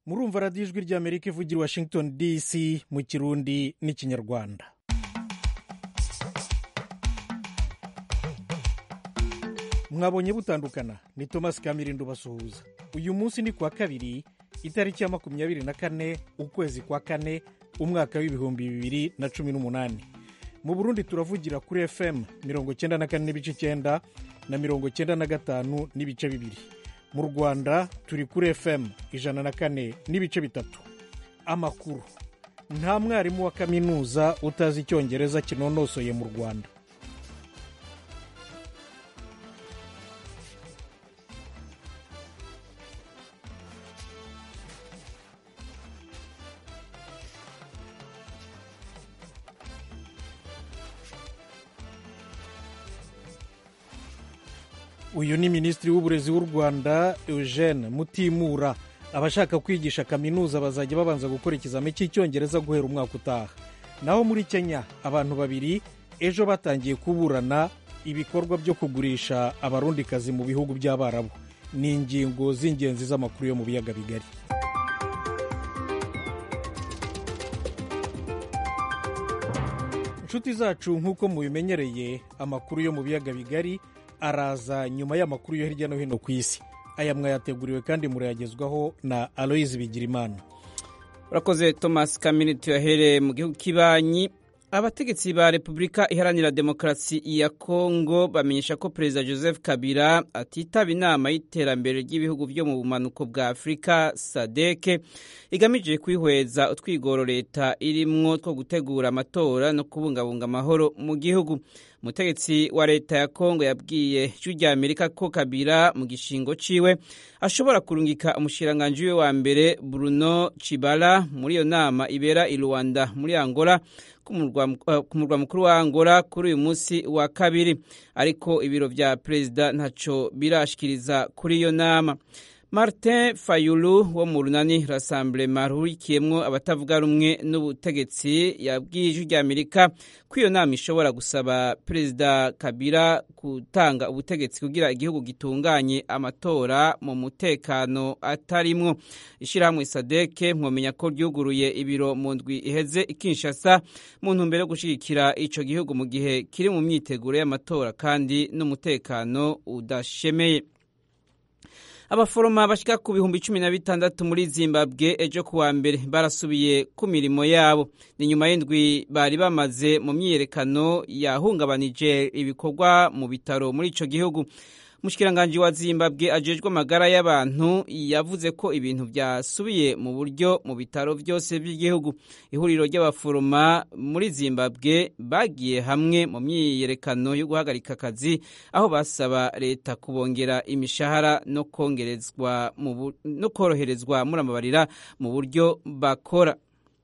murumva radiyo ijwi ry'amerika ivugira i washington dc mu kirundi n'ikinyarwanda mwabonye butandukana ni thomas kamirindo basuhuza uyu munsi ni kuwa kabiri itariki ya makumyabiri na kane ukwezi kwa kane umwaka w'ibihumbi bibiri na cumi n'umunani mu burundi turavugira kuri fm mirongo cyenda na kane n'ibice icyenda na mirongo cyenda na gatanu n'ibice bibiri mu rwanda turi kuri fm ijana na kane n'ibice bitatu amakuru nta mwarimu wa kaminuza utazi icyongereza kinonosoye mu rwanda uyu ni minisitiri w'uburezi w'u rwanda eugene mutimura abashaka kwigisha kaminuza bazajya babanza gukora ikizami cy'icyongereza guhera umwaka utaha naho muri kenya abantu babiri ejo batangiye kuburana ibikorwa byo kugurisha abarundikazi mu bihugu by'abarabu ni ingingo z'ingenzi z'amakuru yo mu biyaga bigari inshuti zacu nk'uko mubimenyereye amakuru yo mu biyaga bigari araza nyuma y'amakuru yo hirya no hino ku isi aya mwayateguriwe kandi murayagezwaho na aloyizi bigirimana urakoze thomas kamini tuyahereye mu gihugu kibanyi abategetsi ba repubulika iharanira demokarasi ya kongo bamenyesha ko perezida joseph kabila atitaba inama y'iterambere ry'ibihugu byo mu bumanuko bwa afurika sadeke igamije kwihweza utwigoro leta irimwo two gutegura amatora no kubungabunga amahoro mu gihugu umutegetsi wa leta ya kongo yabwiye ijwi rya amerika ko kabila mu gishingo ciwe ashobora kurungika umushikiranganji we wa mbere bruno cibala muri iyo nama ibera i rwanda muri angola ku murwa mukuru wa angola kuri uyu munsi wa kabiri ariko ibiro vya perezida ntaco birashikiriza kuri iyo nama martin fayulu wo mu runani rasamblema ruhurikiyemwo abatavuga rumwe n'ubutegetsi yabwiye ijwi rya amerika ko iyo nama ishobora gusaba perezida kabila gutanga ubutegetsi kugira igihugu gitunganye amatora mu mutekano atarimwo ishyirahamwe sadeke mwomenya ko ryuguruye ibiro mu ndwi iheze ikinshasa mu ntumbero yo gushyigikira ico gihugu mu gihe kiri mu myiteguro y'amatora kandi n'umutekano udashemeye abaforoma bashika ku bihumbi cumi na bitandatu muri zimbabwe ejo kuwa mbere barasubiye ku mirimo yabo ni nyuma y'indwi bari bamaze mu myiyerekano yahungabanije ibikorwa mu bitaro muri ico gihugu umushikiranganji wa zimbabwe ajejwe amagara y'abantu yavuze ko ibintu byasubiye mu buryo mu bitaro byose by'igihugu ihuriro ry'abaforoma muri zimbabwe bagiye hamwe mu myiyerekano yo guhagarika akazi aho basaba leta kubongera imishahara no kongerezwa no koroherezwa muramabarira mu buryo bakora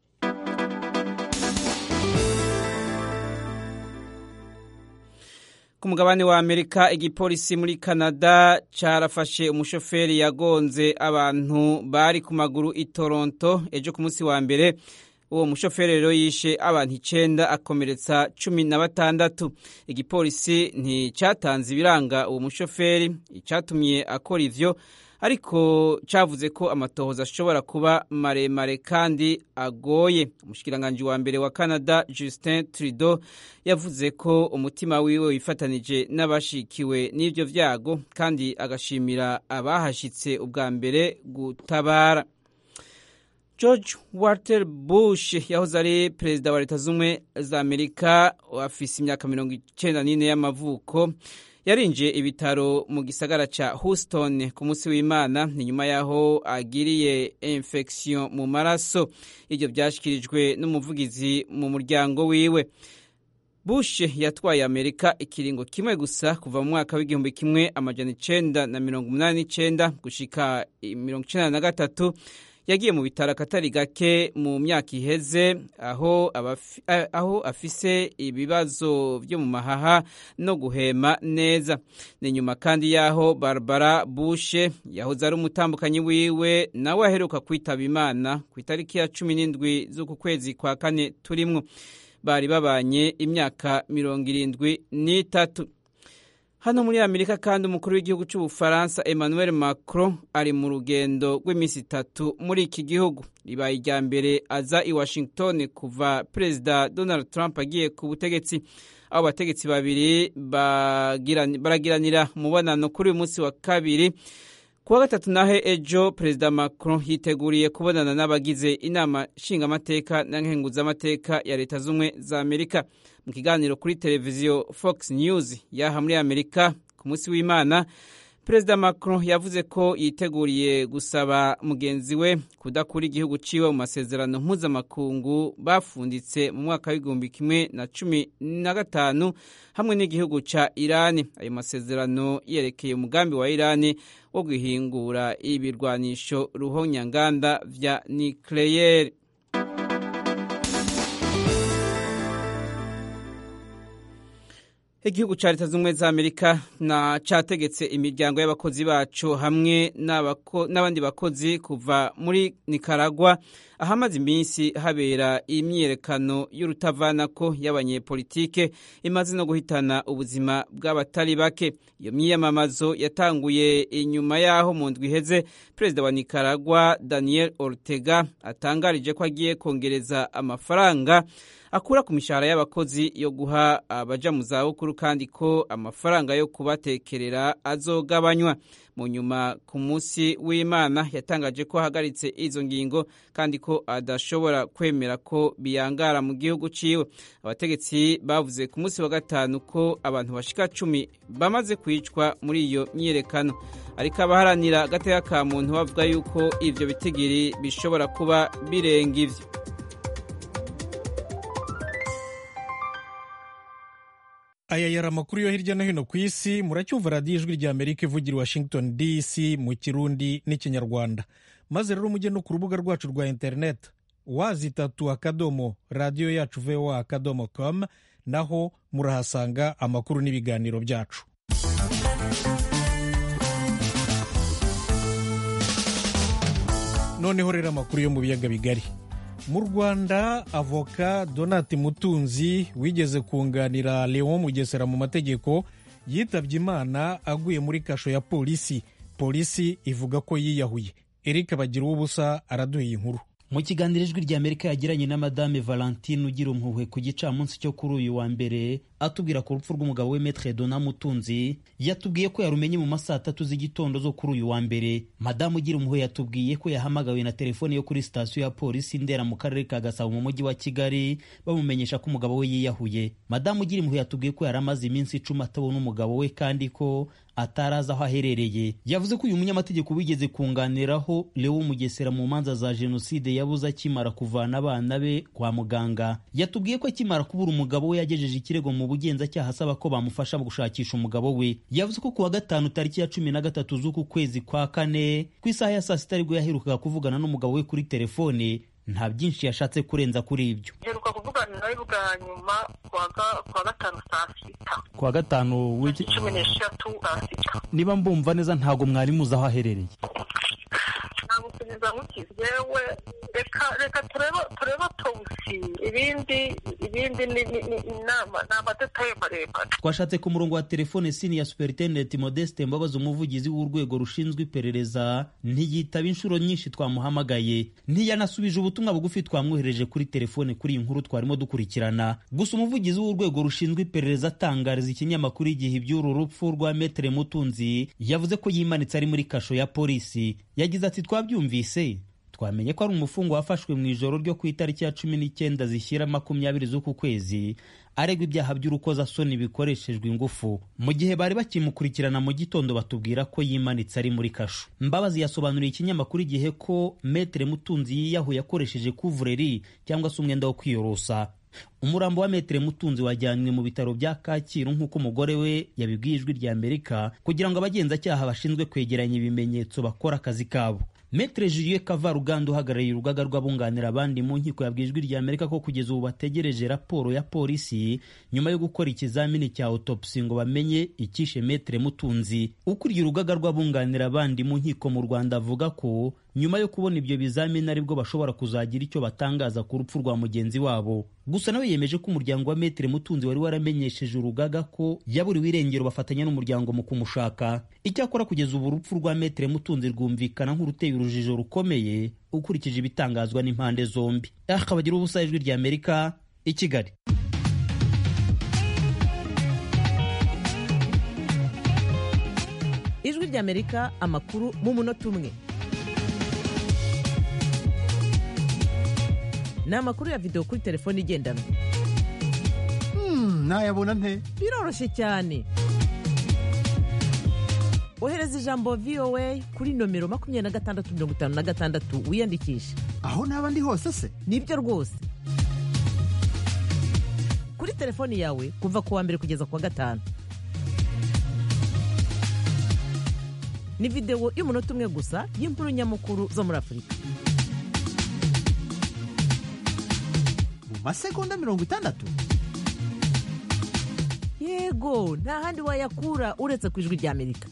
ku mugabane wa amerika igipolisi muri canada carafashe umushoferi yagonze abantu bari ku maguru i toronto ejo ku munsi wa mbere uwo mushoferi rero yishe abantu icenda akomeretsa cumi na batandatu igipolisi nticatanze ibiranga uwo mushoferi icatumye akora ivyo ariko cavuze ko amatohoza ashobora kuba maremare kandi agoye umushikiranganji wa mbere wa canada justin trudeau yavuze ko umutima wiwe wifatanije n'abashikiwe n'ivyo vyago kandi agashimira abahashitse ubwa mbere gutabara george walter bush yahoze ari perezida wa leta z'ubumwe za amerika afise imyaka mirongo icenda n'ine y'amavuko yarinjiye ibitaro mu gisagara ca houston ku munsi w'imana ni nyuma y'aho agiriye infection mu maraso ibyo byashyikirijwe n'umuvugizi mu muryango wiwe bush yatwaye amerika ikiringo kimwe gusa kuva mu mwaka w'igihumbi kimwe amajana icenda na mirongo umunani n'icenda gushika mirongo icenda na gatatu yagiye mu bitaro akatari gake mu myaka iheze aho, abafi, aho afise ibibazo byo mu mahaha no guhema neza ni nyuma kandi y'aho barbara bushe yahoze ari umutambukanyi wiwe nawe aheruka kwitaba imana ku itariki ya cumi n'indwi z'uku kwezi kwa kane turimwo bari babanye imyaka mirongo irindwi n'itatu hano muri amerika kandi umukuru w'igihugu cy'ubufaransa emmanuel macron ari mu rugendo rw'iminsi itatu muri iki gihugu ribaye irya mbere aza i washington kuva perezida donald trump agiye ku butegetsi abo bategetsi babiri baragiranira umubonano kuri uyu munsi wa kabiri kuwa gatatu nahe ejo perezida macron yiteguriye kubonana n'abagize inama nshingamateka na nkenguzamateka ya leta z'ubumwe za amerika mu kiganiro kuri televiziyo fox news yaha muri amerika ku munsi w'imana perezida macron yavuze ko yiteguriye gusaba mugenzi we kudakura igihugu ciwe mu masezerano mpuzamakungu bafunditse mu mwaka w'igihumbi kimwe na cumi na gatanu hamwe n'igihugu ca irani ayo masezerano yerekeye umugambi wa irani wo guhingura ibirwanisho ruhonyanganda vya nucleaire igihugu ca leta z'ubumwe za amerika na categetse imiryango y'abakozi bacu hamwe n'abandi bakozi kuva muri nikaragwa ahamaze iminsi habera imyiyerekano y'urutavanako y'abanyepolitike imaze no guhitana ubuzima bw'abatari bake iyo myiyamamazo yatanguye inyuma y'aho mu ndwi iheze perezida wa nikaragwa daniel ortega atangarije ko agiye kongereza amafaranga akura ku mishahara y'abakozi yo guha abaja mu zabukuru kandi ko amafaranga yo kubatekerera azogabanywa mu nyuma ku munsi w'imana yatangaje ko ahagaritse izo ngingo kandi ko adashobora kwemera ko biyangara mu gihugu ciwe abategetsi bavuze ku munsi wa gatanu ko abantu bashika cumi bamaze kwicwa muri iyo myiyerekano ariko abaharanira agateka ka muntu bavuga yuko ivyo bitigiri bishobora kuba birenga ivyo aya yari amakuru yo hirya no hino ku isi muracyumva radiyo ijwi rya amerika ivugira washington dc mu kirundi n'ikinyarwanda maze rero mujye no ku rubuga rwacu rwa interineti wazi itatu akadomo radiyo yacu voa akadomo com naho murahasanga amakuru n'ibiganiro byacu noneho rero amakuru yo mu biyaga bigari mu rwanda avoka donati mutunzi wigeze kunganira leon mugesera mu mategeko yitabye imana aguye muri kasho ya polisi polisi ivuga ko yiyahuye eric bagira ubusa araduha inkuru mu kiganiro ijwi rya amerika yagiranye na madame valentine ugira impuhwe ku gicamunsi cyo kuri uyu wa mbere atubwira ku rupfu rw'umugabo we metre dona mutunzi yatubwiye ko yarumenye mu masaa tatu z'igitondo zo kuri uyu wa mbere madamu ugira impuhwe yatubwiye ko yahamagawe na telefoni yo kuri sitasiyo ya polisi ndera mu karere ka gasabo mu mujyi wa kigali bamumenyesha ko umugabo we yiyahuye madamu ugira impuhwe yatubwiye ko yari amaze iminsi icumi atabona umugabo we kandi ko atarazi aho aherereye yavuze ko uyu munyamategeko wigeze kunganiraho leo mugesera mu manza za jenoside yabuze akimara kuvana abana be kwa muganga yatubwiye ko akimara kubura umugabo we yagejeje ikirego mu bugenzacyaha asaba ko bamufasha gushakisha umugabo we yavuze ko kuwa gatanu tariki ya cumi na gatatu z'uku kwezi kwa kane ku isaha ya saa sita aribwo yaherukaga kuvugana n'umugabo we kuri telefone nta byinshi yashatse kurenza kuri ibyo heruka kuvugana nawe bwa nyuma kuwa gatanu saa sita kuwa gatanu w'iki cumi n'eshatu saa sita niba mbumva neza ntabwo mwari muzi aho aherereye namusubiza mukizi yewe reka reka turebe turebe tobusi ibindi ibindi ni inama ni amadetaye maremare twashatse ku murongo wa telefone sini ya superintendent modeste mbabazi umuvugizi w'urwego rushinzwe iperereza ntiyitaba inshuro nyinshi twamuhamagaye ntiyanasubije ubutumwa bugufi twamwohereje kuri telefone kuri iyi nkuru twarimo dukurikirana gusa umuvugizi w'urwego rushinzwe iperereza atangariza ikinyamakuru igihe iby'uru rupfu rwa metere mutunzi yavuze ko yimanitse ari muri kasho ya polisi yagize ati twabyumvise twamenye ko ari umufungwa wafashwe mu ijoro ryo ku itariki ya cumi n'icyenda zishyira makumyabiri z'uku kwezi aregwa ibyaha by'urukozasoni bikoreshejwe ingufu mu gihe bari bakimukurikirana mu gitondo batubwira ko yimanitse ari muri kasho mbabazi yasobanuriye ikinyamakuru igihe ko metere mutunzi yiyahuye akoresheje kuvureri cyangwa se umwenda wo kwiyorosa umurambo wa metere mutunzi wajyanywe mu bitaro bya kacyiru nk'uko umugore we yabibwiye ijwi rya amerika kugira ngo abagenzacyaha bashinzwe kwegeranya ibimenyetso bakore akazi kabo metere juliet kavaruganda uhagarariye urugaga rw'abunganira abandi mu nkiko yabwiye ijwi rya amerika ko kugeza ubu bategereje raporo ya polisi nyuma yo gukora ikizamini cya autopsy ngo bamenye icyishe metere mutunzi ukuriye urugaga rw'abunganira abandi mu nkiko mu rwanda avuga ko nyuma yo kubona ibyo bizamini aribwo bashobora kuzagira icyo batangaza ku rupfu rwa mugenzi wabo gusa nawe yemeje ko umuryango wa metere mutunzi wari waramenyesheje urugaga ko yaburiwe irengero bafatanya n'umuryango mu kumushaka icyakora kugeza ubu urupfu rwa metere mutunzi rwumvikana nk'uruteye urujijo rukomeye ukurikije ibitangazwa n'impande zombi akabagira ubusa ijwi rya amerika i kigali ijwi ry'amerika amakuru mu munota umwe ni amakuru ya videwo kuri telefone igendanwa nayabona nte biroroshye cyane ohereza ijambo voa kuri nomero makumyabiri na gatandatu mirongo itanu na gatandatu wiyandikishe aho naba ndi hose se nibyo rwose kuri telefoni yawe kuva ku wa mbere kugeza ku wa gatanu ni videwo y'umunota umwe gusa y'inkuru nyamukuru zo muri afurika mu masegonda mirongo itandatu yego nta handi wayakura uretse ku ijwi ry'amerika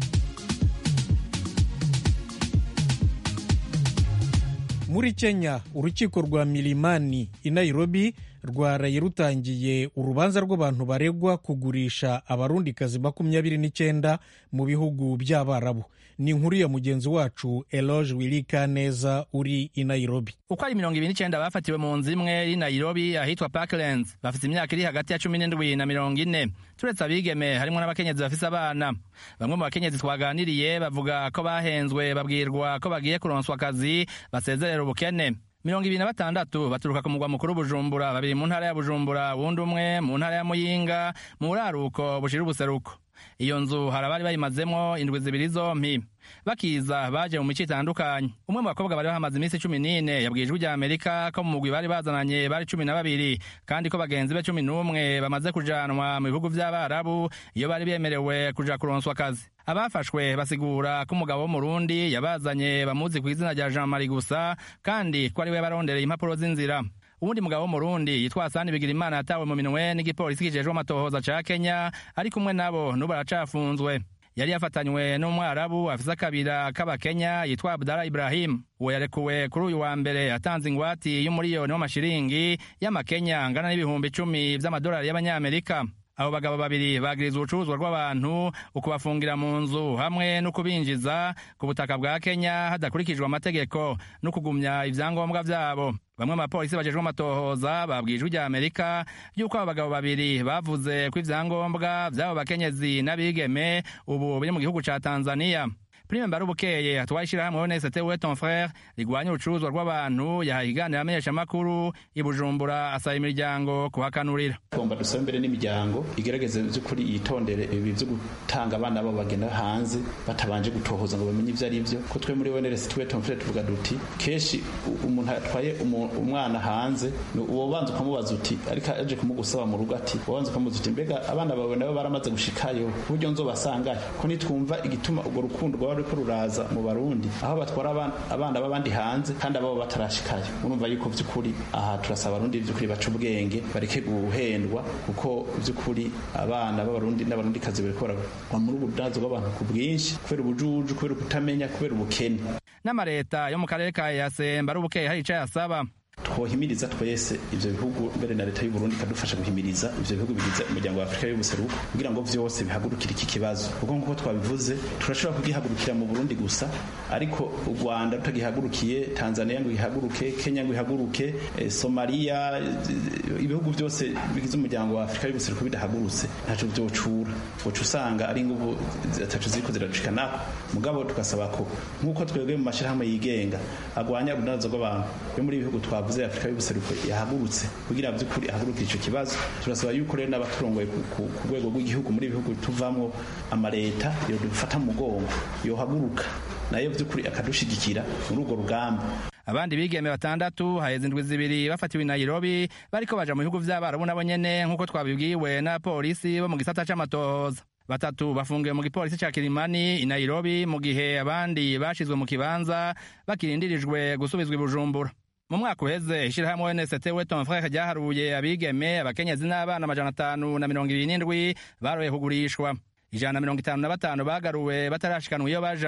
muri kenya urukiko rwa milimani i nairobi rwaraye rutangiye urubanza rw'abantu baregwa kugurisha abarundikazi makumyabiri n'icyenda mu bihugu by'abarabu ni inkuru ya mugenzi wacu eloge wirika neza uri i nairobi uko ari mirongo ibiri n'icyenda bafatiwe mu nzu imwe iri nairobi ahitwa parklands bafite imyaka iri hagati ya cumi n'indwi na mirongo ine turetse abigeme harimo n'abakenyezi bafise abana bamwe mu bakenyezi twaganiriye bavuga ko bahenzwe babwirwa ko bagiye kuronswa akazi basezerera ubukene mirongo ibiri na batandatu baturuka ku mugwa mukuru bujumbura babiri mu ntara ya bujumbura wundi umwe mu ntara ya muyinga mu buraruko bushira ubuseruko iyo nzu hari abari bayimazemo indwi zibiri zompi bakiza baje mu mico itandukanye umwe mu bakobwa bari bahamaze iminsi cumi n'ine yabwiye ijwi rya amerika ko mu mugwi bari bazananye bari cumi na babiri kandi ko bagenzi be cumi n'umwe bamaze kujanwa mu bihugu by'abarabu iyo bari bemerewe kuja kuronswa akazi abafashwe basigura ko umugabo w'umurundi yabazanye bamuzi ku izina rya jean marie gusa kandi ko ari we barondereye impapuro z'inzira uwundi mugabo w'umurundi yitwa Hasani Bigirimana yatawe mu minwe n'igipolisi kijejwe amatohoza ca Kenya ari kumwe nabo n'ubu aracafunzwe yari yafatanywe n'umwarabu afise akabira k'abakenya yitwa Abdallah Ibrahim uwo yarekuwe kuri uyu wa mbere atanze ingwati y'umuriyoni w'amashiringi y'amakenya angana n'ibihumbi icumi vy'amadolari y'abanyamerika abo bagabo babiri bagiriza ubucuruzwa rw'abantu ukubafungira mu nzu hamwe no kubinjiza ku butaka bwa kenya hadakurikijwe amategeko no kugumya ivyangombwa vyabo bamwe mu bapolisi bajejwe amatohoza babwiye ijwi rya amerika yuko abo bagabo babiri bavuze ko ivyangombwa vy'abo bakenyezi n'abigeme ubu biri mu gihugu ca tanzania prime mbarubukeye atwaye ishirahamwe onesete we ton frere rigwanya urucuruzwa rw'abantu yahaye iganiro amenyeshamakuru i bujumbura asaba imiryango kuhakanurira tugomba dusaba imbere n'imiryango igerageze by'ukuri yitondere ibi byo gutanga abana babo bagenda hanze batabanje gutohoza ngo bamenye ibyo ari byo ko twe muri onesete we ton frere tuvuga duti kenshi umuntu atwaye umwana hanze uwo banza ukamubaza uti ariko aje kumugusaba mu rugo ati uwo banza ukamubaza uti mbega abana bawe nabo baramaze gushikayo ku buryo nzobasangayo ko nitwumva igituma urwo rukundo rwaba ruriko ruraza mu barundi aho batwara abana b'abandi hanze kandi ababo batarashikayo urumva yuko by'ukuri aha turasaba abarundi by'ukuri baca ubwenge bareke guhendwa kuko by'ukuri abana b'abarundi n'abarundikazi bariko baragwa muri ubudanzo bw'abantu ku bwinshi kubera ubujuju kubera ukutamenya kubera ubukene n'amareta yo mu karere ka yasemba ari ubukeye hari ico yasaba twohimiriza twese ivyo bihugu mbere na leta y'u Burundi kadufasha guhimiriza ivyo bihugu bigize umuryango wa Afrika y'ubuseruko kugira ngo vyose bihagurukire iki kibazo kuko nkuko twabivuze turashobora kugihagurukira mu Burundi gusa ariko u Rwanda rutagihagurukiye Tanzania ngo ihaguruke Kenya ngo ihaguruke eh, Somalia ibihugu byose bigize umuryango wa Afrika y'ubuseruko bidahagurutse ntaco vyocura woca usanga ari inguvu zitacu ziriko ziracikana mugabo tugasaba ko nkuko twebwe mu mashirahamwe yigenga agwanya ubudandazo bw'abantu yo muri ibihugu twavuze yavuze Afrika y'ubuseruko yahagurutse kugira by'ukuri ahagurukire ico kibazo turasaba yuko rero n'abaturongoye ku rwego rw'igihugu muri ibihugu tuvamwo amaleta yo dufata mu mugongo yohaguruka nayo by'ukuri akadushigikira muri urwo rugamba abandi bigeme batandatu haheze indwi zibiri bafatiwe i nairobi bariko baja mu bihugu vy'abarabu nabo nyene nk'uko twabibwiwe n'abapolisi bo mu gisata c'amatohoza batatu bafungiwe mu gipolisi ca kirimani i nairobi mu gihe abandi bashizwe mu kibanza bakirindirijwe gusubizwa i bujumbura mu mwaka uheze ishirahamwe ONST we ton frere ryaharuye abigeme abakenyezi n'abana amajana atanu na mirongo ibiri n'indwi baroye kugurishwa ijana na mirongo itanu na batanu bagaruwe batarashikanwa iyo baja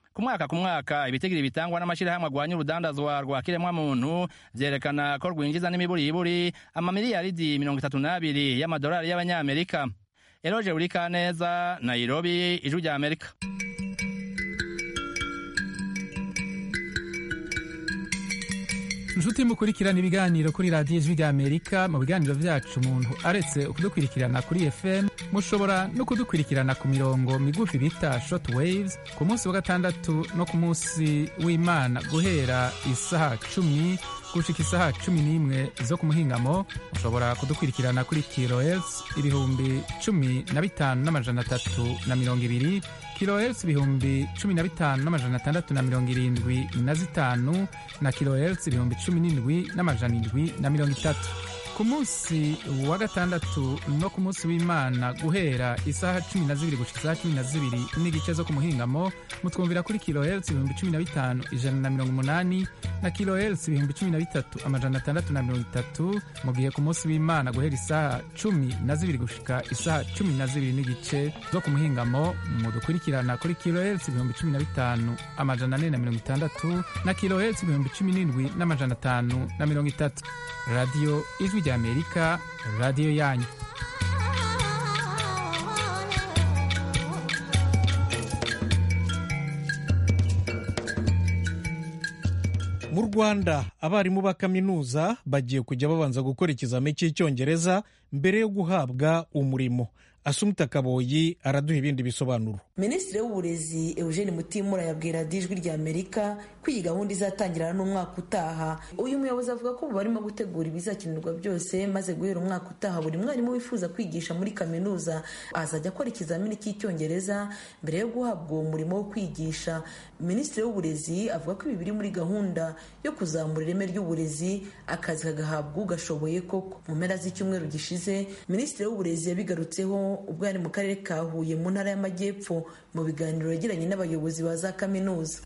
ku mwaka ku mwaka ibitigiri bitangwa n'amashyirahamwe agwanya urudandazwa rwa kiremwamuntu vyerekana ko rwinjiza n'imiburiburi amamiliyaridi mirongo itatu n'abiri y'amadolari y'abanyamerika eroje burikaneza nairobi ijwi rya amerika inshuti mukurikirana ibiganiro kuri radiyo ijwi ry'amerika mu biganiro byacu umuntu aretse kudukurikirana kuri fm mushobora no kudukurikirana ku mirongo migufi bita short waves ku munsi wa gatandatu no ku munsi w'imana guhera isaha cumi gushika isaha cumi n'imwe zo ku muhingamo mushobora kudukurikirana kuri kilohertz ibihumbi cumi na bitanu n'amajana atatu na mirongo ibiri kilohertz ibihumbi cumi na bitanu n'amajana atandatu na mirongo irindwi na zitanu na kilohertz ibihumbi cumi n'indwi n'amajana indwi na mirongo itatu ku munsi wa gatandatu no ku munsi w'imana guhera isaha cumi na zibiri gushika isaha cumi na zibiri n'igice zo ku muhingamo mutwumvira kuri kilohertz ibihumbi cumi na bitanu ijana na mirongo umunani na kilohertz ibihumbi cumi na bitatu amajana atandatu na mirongo itatu mu gihe ku munsi w'imana guhera isaha cumi na zibiri gushika isaha cumi na zibiri n'igice zo ku muhingamo mudukurikirana kuri kilohertz ibihumbi cumi na bitanu amajana ane na mirongo itandatu na kilohertz ibihumbi cumi n'indwi n'amajana atanu na mirongo itatu radiyo ijwi rya amerika radiyo yanyu mu rwanda abarimu ba kaminuza bagiye kujya babanza gukora ikizami cy'icyongereza mbere yo guhabwa umurimo asumta kaboyi araduha ibindi bisobanuro minisitiri w'uburezi eugene mutimura yabwira ijwi rya amerika ko iyi gahunda izatangirana n'umwaka utaha uyu muyobozi avuga ko ubu barimo gutegura ibizakenerwa byose maze guhera umwaka utaha buri mwarimu wifuza kwigisha muri kaminuza azajya akora ikizamini cy'icyongereza mbere yo guhabwa uwo murimo wo kwigisha minisitiri w'uburezi avuga ko ibi biri muri gahunda yo kuzamura ireme ry'uburezi akazi kagahabwa ugashoboye koko mu mpera z'icyumweru gishize minisitiri w'uburezi yabigarutseho ubwo yari mu karere ka huye mu ntara y'amajyepfo mu biganiro yagiranye n'abayobozi ba za kaminuza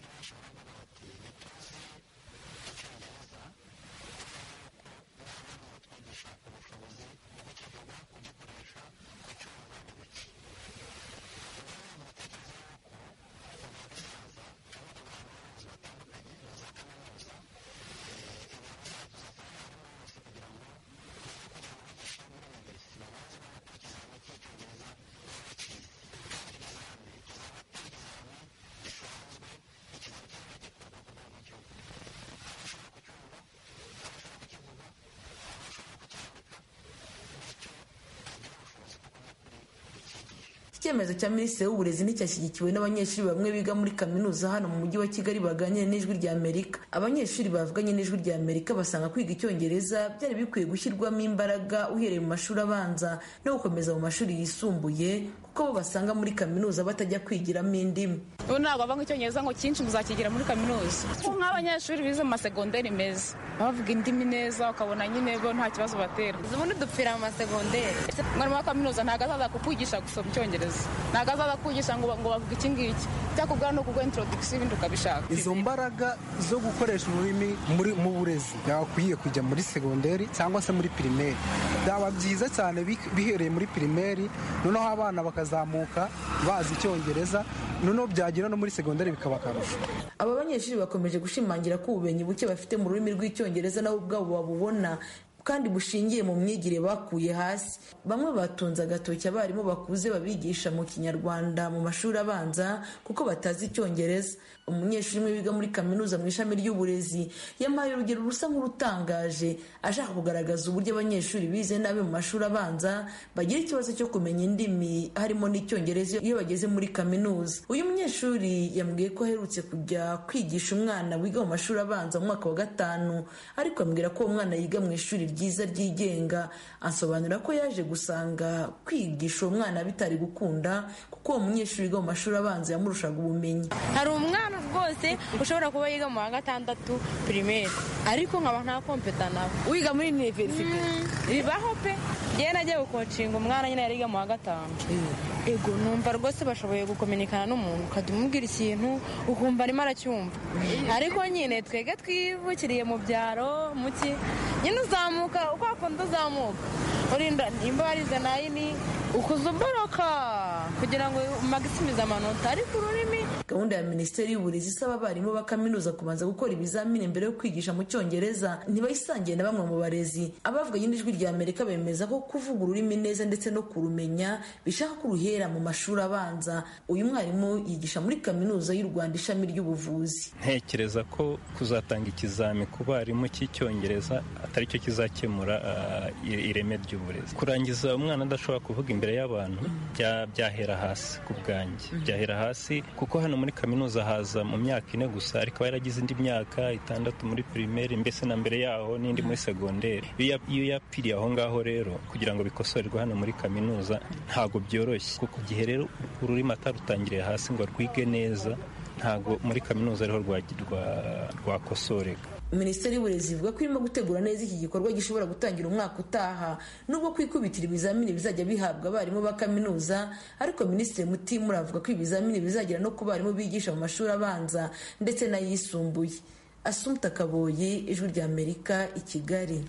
icyemezo cya minisitiri w'uburezi nticyashyigikiwe n'abanyeshuri bamwe biga muri kaminuza hano mu mujyi wa kigali baganira n'ijwi rya amerika abanyeshuri bavuganye n'ijwi rya amerika basanga kwiga icyongereza byari bikwiye gushyirwamo imbaraga uhereye mu mashuri abanza no gukomeza mu mashuri yisumbuye kuko bo basanga muri kaminuza batajya kwigiramo indimi ubu ntabwo bava icyongereza ngo cyinshi muzakigira muri kaminuza nk'abanyeshuri bize mu masegonderi meza bavuga indimi neza ukabona nyine bo nta kibazo batera ubundi dupfira mu masegonderi umwarimu wa kaminuza ntabwo azaza kukwigisha gusoma icyongereza ntabwo azaza kwigisha ngo ngo bavuge iki ngiki cyakubwira no kuguha introduction ibindi ukabishaka izo mbaraga zo gukoresha ururimi muri mu burezi byakwiye kujya muri segonderi cyangwa se muri pirimeri byaba byiza cyane bihereye muri pirimeri noneho abana bakazamuka bazi icyongereza noneho byagera no muri segonderi bikaba akarusho aba banyeshuri bakomeje gushimangira ko ubumenyi buke bafite mu rurimi rw'icyongereza nabo ubwabo babubona kandi bushingiye mu myigire bakuye hasi bamwe batunze agatoki abarimu bakuze babigisha mu kinyarwanda mu mashuri abanza kuko batazi icyongereza umunyeshuri umwe wiga muri kaminuza mu ishami ry'uburezi yampaye urugero rusa nk'urutangaje ashaka kugaragaza uburyo abanyeshuri bize nabi mu mashuri abanza bagira ikibazo cyo kumenya indimi harimo n'icyongereza iyo bageze muri kaminuza uyu munyeshuri yambwiye ko aherutse kujya kwigisha umwana wiga mu mashuri abanza mu mwaka wa gatanu ariko ambwira ko uwo mwana yiga mu ishuri ryiza ryigenga asobanura ko yaje gusanga kwigisha uwo mwana bitari gukunda kuko uwo munyeshuri wiga mu mashuri abanza yamurushaga ubumenyi hari umwana rwose ushobora kuba yiga mu wa gatandatu pirimeri ariko nkaba nta kompeta nawe wiga muri iniverisite bibaho pe ngewe nagiye gukocinga umwana nyine yari yiga mu wa gatanu ego numva rwose bashoboye gukominikana n'umuntu ukajya umubwira ikintu ukumva arimo aracyumva ariko nyine twebwe twivukiriye mu byaro muki nyine uzamuka uko wakunda uzamuka urinda nimba warize nayini ukuzumboroka kugira ngo magisimize amanota ariko ururimi gahunda ya minisiteri y'uburezi isaba abarimu ba kaminuza kubanza gukora ibizamini mbere yo kwigisha mu cyongereza ntibayisangiye na bamwe mu barezi abavuganye n'ijwi rya amerika bemeza ko kuvuga ururimi neza ndetse no kurumenya bishaka ko uruhera mu mashuri abanza uyu mwarimu yigisha muri kaminuza y'u rwanda ishami ry'ubuvuzi ntekereza ko kuzatanga ikizami ku barimu cy'icyongereza atari cyo kizakemura ireme ry'uburezi kurangiza umwana adashobora kuvuga imbere y'abantu byahera hasi ku bwanjye byahera hasi kuko hano muri kaminuza haza mu myaka ine gusa ariko yaragize indi myaka itandatu muri pirimeri mbese na mbere yaho n'indi muri segonderi iyo yapiriye aho ngaho rero kugira ngo bikosorerwe hano muri kaminuza ntabwo byoroshye kuko igihe rero ururimi atarutangiriye hasi ngo rwige neza ntabwo muri kaminuza ariho rwakosoreka minisiteri y'uburezi ivuga ko irimo gutegura neza iki gikorwa gishobora gutangira umwaka utaha nubwo kwikubitira ibizamini bizajya bihabwa abarimu ba kaminuza ariko minisitiri mutimura avuga ko ibizamini bizagera no ku barimu bigisha mu mashuri abanza ndetse n'ayisumbuye asumta kaboyi ijwi rya amerika i kigali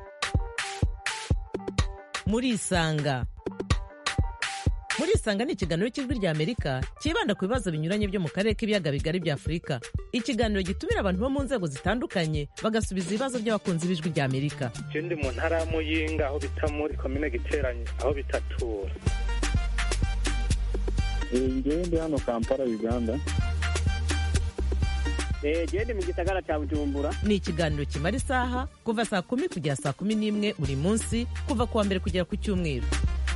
muri isanga muri isanga ni ikiganiro cy'ijwi rya amerika cyibanda ku bibazo binyuranye byo mu karere k'ibiyaga bigari bya afurika ikiganiro gitumira abantu bo mu nzego zitandukanye bagasubiza ibibazo by'abakunzi b'ijwi rya amerika je ndi mu ntara ya muyinga aho bita muri komine giteranye aho bitatura ngewe ndi hano kampala uganda gende mu gisagara cya bujumbura ni ikiganiro kimara isaha kuva saa kumi kugera saa kumi n'imwe buri munsi kuva ku wa mbere kugera ku cyumweru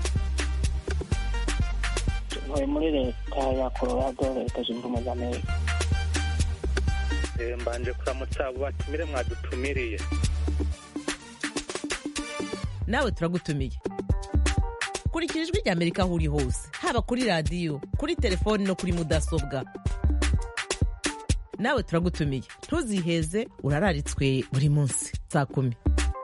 ntuye muri leta ya colorado leta zunze ubumwe za amerika mbanje kuramutsa abo batumire mwadutumiriye nawe turagutumiye kurikira ijwi rya amerika aho uri hose haba kuri radiyo kuri telefoni no kuri mudasobwa nawe turagutumiye ntuziheze urararitswe buri munsi saa kumi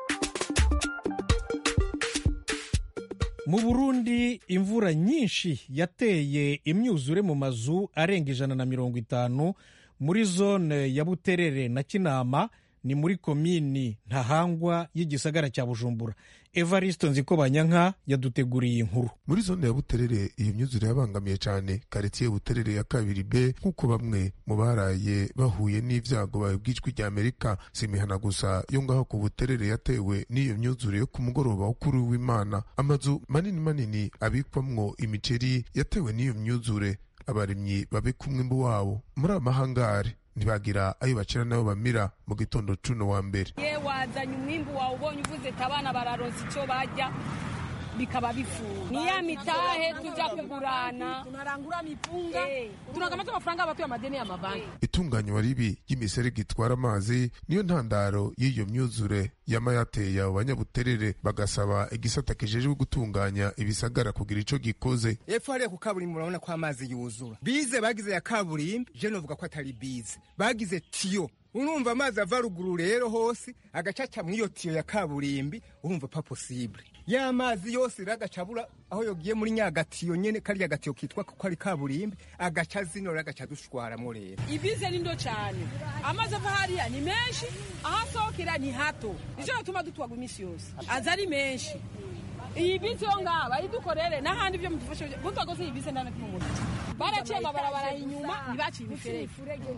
mu burundi imvura nyinshi yateye imyuzure mu mazu arenga ijana na mirongo itanu muri zone ya buterere na kinama ni muri komini ntahangwa y'igisagara cya bujumbura evariste nzikobanyanka yaduteguriye inkuru muri zone ya buterere iyo myuzure yabangamiye cyane karitsiye buterere ya kabiri b nk'uko bamwe mu baraye bahuye n'ibyago babwijwi rya amerika si imihana gusa yo ngaho ku buterere yatewe n'iyo myuzure yo ku mugoroba wo kuri w'imana amazu manini manini abikwamwo imiceri yatewe n'iyo myuzure abarimyi babika umwimbu wabo muri amahangare ntibagira ayo bacira n'ayo bamira mu gitondo cuno wa mbere ye wazanye umwimbu wawe ubonye uvuze ati abana bararonsa icyo barya bikaba bifuza ni ya mitahe tujya kugurana tunarangura mipunga tunakamata amafaranga abatuye amadeni y'amabanki itunganywa ribi ry'imiserege itwara amazi niyo ntandaro y'iyo myuzure yama yateye abo banyabuterere bagasaba igisata kijejwe gutunganya ibisagara kugira ico gikoze epfo hariya ku kaburimbi urabona ko amazi yuzura bize bagize ya kaburimbi je novuga ko atari bize bagize tiyo urumva amazi ava ruguru rero hose agacaca mw'iyo tiyo ya kaburimbi urumva pa posible ya mazi yose rero agacabura aho yogiye muri nyagatiyo nyene kariya gatiyo kitwa ko ari kaburimbi agaca zino rero agaca dushwaramwo rero ibize ni ndo cyane amazi ava hariya ni menshi aho asohokera ni hato nico gituma dutwaga iminsi yose aza ari menshi iyi bisi yo ngaha bayidukorere n'ahandi byo mudufashe mutwagoze iyi bisi ndana kumwe baraciye amabarabara inyuma ntibaciye imiferege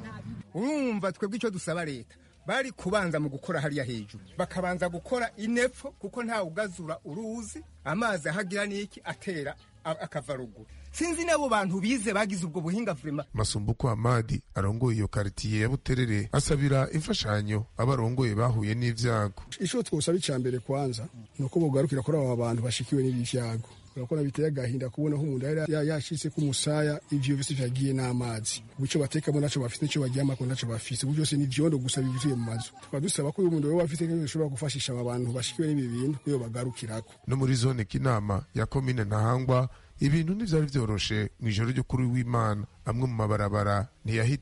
urumva twebwe icyo dusaba leta bari kubanza mu gukora hariya hejuru bakabanza gukora inepfo kuko ntawe ugazura uruzi amazi ahagira n'iki atera akava ruguru sinzi n'abo bantu bize bagize ubwo buhinga vurema masumbuko amadi arongoye iyo karitiye ya buterere asabira imfashanyo abarongoye bahuye n'ivyago ico twosaba ica mbere kwanza ni uko bogarukira kuri aba bantu bashikiwe n'ibi vyago urabona biteye agahinda kubona ko umuntu yari yashitse ku musaya ivyo vyose vyagiye n'amazi ubico batekamo naco bafite nico baryamako naco bafise ubu byose ni vyondo gusa bivuye mu mazu tukaba dusaba ko uyu muntu wewe afite nk'ibintu bishobora gufashisha aba bantu bashikiwe n'ibi bintu kuyo bagarukirako no muri zone kinama ya komine ntahangwa ibintu ntivyari vyoroshe mw'ijoro ryo kuri w'imana amwe mu mabarabara ntiyahita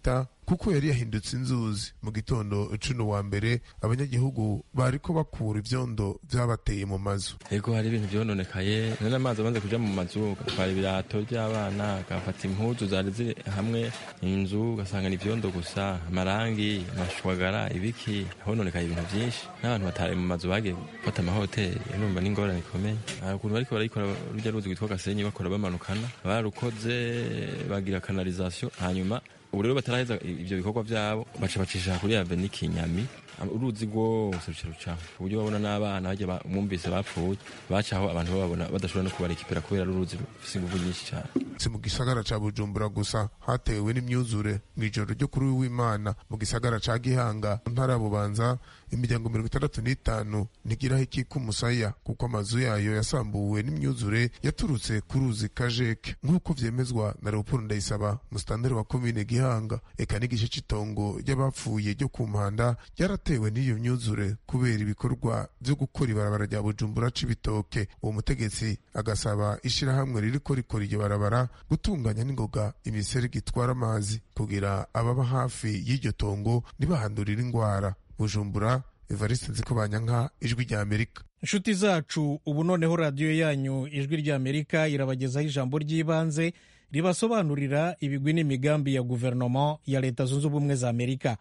kuko yari yahindutse inzuzi mu gitondo cuno wa mbere abanyagihugu bariko bakura ivyondo vyabateye mu mazu ego hari ibintu vyononekaye none amazi amaze kuja mu mazu gatwara ibirato vy'abana gafata impuzu zari ziri hamwe inzu ugasanga ni ivyondo gusa amarangi amashwagara ibiki hononekaye ibintu vyinshi n'abantu batari mu mazu bagiye gufata amahoteli numva n'ingorane ikomeye ukuntu bariko barayikora rurya ruzi rwitwa gasenyi bakora bamanukana barukoze bagira kanalizasiyo hanyuma ubu rero bataraheza ivyo bikorwa vyabo baca bacisha kuri aveni kinyami uruzi rwose ruca rucaho ku buryo babona n'abana bajya mwumvise bapfuye bacaho abantu bababona badashobora no kubarekipera kubera uruzi rufise inguvu nyinshi cyane si mu gisagara ca bujumbura gusa hatewe n'imyuzure mw'ijoro ryo kuri w'imana mu gisagara ca gihanga mu ntara ya bubanza imiryango mirongo itandatu n'itanu ntigiraho ikika umusaya kuko amazu yayo yasambuwe n'imyuzure yaturutse ku ruzi kajeke nk'uko vyemezwa na leopold ndayisaba musitanteri wa komine gihanga eka n'igice c'itongo ry'abapfuye ryo ku mpanda ryaratewe n'iyo myuzure kubera ibikorwa vyo gukora ibarabara rya bujumbura c'ibitoke uwo mutegetsi agasaba ishirahamwe ririko rikora iryo barabara gutunganya n'ingoga imiserege itwara amazi kugira ababa hafi y'iryo tongo ntibahandurire ingwara bujumbura evariste nziko banyanka ijwi rya amerika inshuti zacu ubu noneho radiyo yanyu ijwi rya amerika irabagezaho ijambo ry'ibanze ribasobanurira ibigwi n'imigambi ya guverinoma ya leta zunze ubumwe za amerika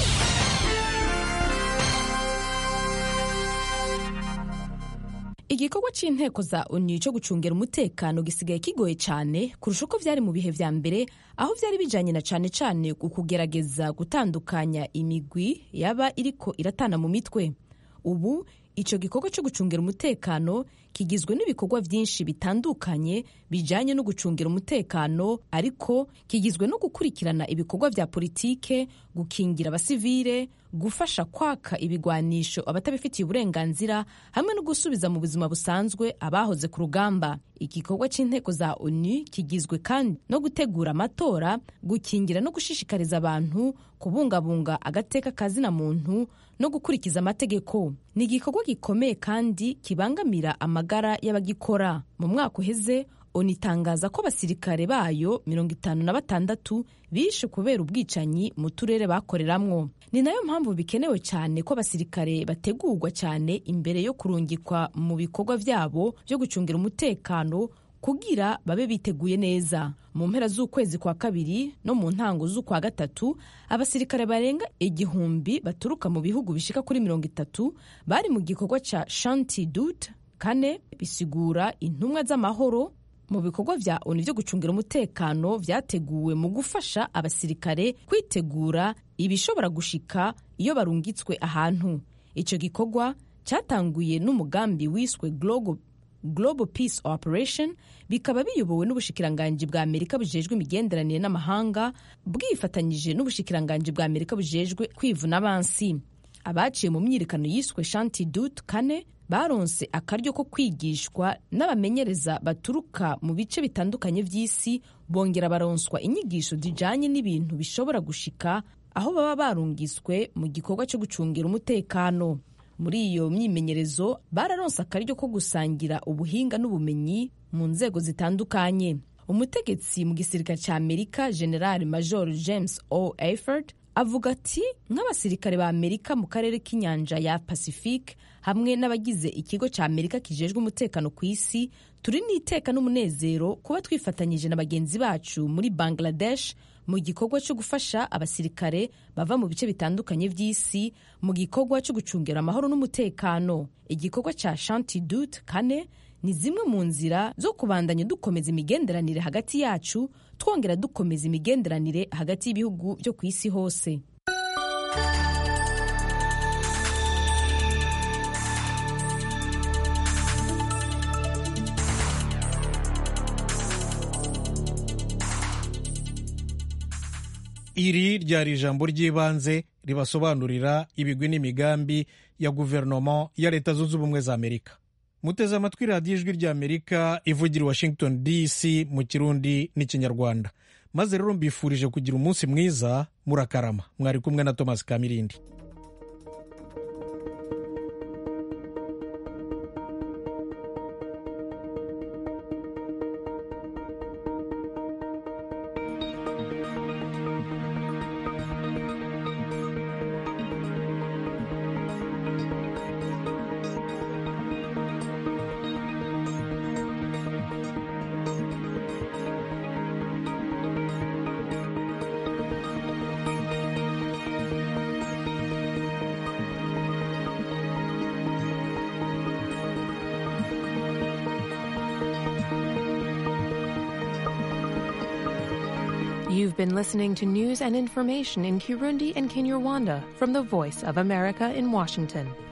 igikorwa cy'inteko za onu cyo gucungira umutekano gisigaye kigoye cyane kurusha uko byari mu bihe vya mbere aho byari bijanye na cane cane ku kugerageza gutandukanya imigwi yaba iriko iratana mu mitwe ubu icyo gikorwa cyo gucungira umutekano kigizwe n'ibikorwa byinshi bitandukanye bijyanye no gucungira umutekano ariko kigizwe no gukurikirana ibikorwa bya politike gukingira abasivile gufasha kwaka ibigwanisho abatabifitiye uburenganzira hamwe no gusubiza mu buzima busanzwe abahoze ku rugamba igikorwa cy'inteko za onu kigizwe kandi no gutegura amatora gukingira no gushishikariza abantu kubungabunga agateka kazina muntu no gukurikiza amategeko ni igikorwa gikomeye kandi kibangamira amagara y'abagikora mu mwaka uheze onu itangaza ko abasirikare bayo mirongo itanu na batandatu bishe kubera ubwicanyi mu turere bakoreramwo ni nayo mpamvu bikenewe cyane ko abasirikare bategurwa cyane imbere yo kurungikwa mu bikorwa byabo byo gucungira umutekano kugira babe biteguye neza mu mpera z'ukwezi kwa kabiri no mu ntango z'ukwa gatatu abasirikare barenga igihumbi baturuka mu bihugu bishika kuri mirongo itatu bari mu gikorwa ca shanti dut kane bisigura intumwa z'amahoro mu bikorwa vya onu vyo gucungira umutekano vyateguwe mu gufasha abasirikare kwitegura ibishobora gushika iyo barungitswe ahantu ico gikorwa cyatanguye n'umugambi wiswe global Global Peace Operation bikaba biyobowe n'ubushikiranganji bwa Amerika bujejwe imigenderanire n'amahanga bwifatanyije n'ubushikiranganji bwa Amerika bujejwe kwivuna abansi abaciye mu myiyerekano yiswe Shanti Dut kane baronse akaryo ko kwigishwa n'abamenyereza baturuka mu bice bitandukanye by'isi bongera baronswa inyigisho zijanye n'ibintu bishobora gushika aho baba barungiswe mu gikorwa cyo gucungira umutekano muri iyo myimenyerezo bararonse akaryo ko gusangira ubuhinga n'ubumenyi mu nzego zitandukanye umutegetsi mu gisirikare cya amerika general major james o eford avuga ati nk'abasirikare ba amerika mu karere k'inyanja ya pacifique hamwe n'abagize ikigo cya amerika kijejwe umutekano ku isi turi n'iteka n'umunezero kuba twifatanyije na bagenzi bacu muri bangladesh mu gikorwa cyo gufasha abasirikare bava mu bice bitandukanye by'isi mu gikorwa cyo gucungira amahoro n'umutekano igikorwa cya shanti dut kane ni zimwe mu nzira zo kubandanya dukomeza imigenderanire hagati yacu twongera dukomeza imigenderanire hagati y'ibihugu byo ku isi hose iri ryari ijambo ry'ibanze ribasobanurira ibigwi n'imigambi ya guverinoma ya leta zunze ubumwe za amerika muteze amatwi radiyo ijwi rya amerika ivugira i washington dc mu kirundi n'ikinyarwanda maze rero mbifurije kugira umunsi mwiza murakarama mwari kumwe na thomas kamirindi You've been listening to news and information in Kirundi and Kinyarwanda from the Voice of America in Washington.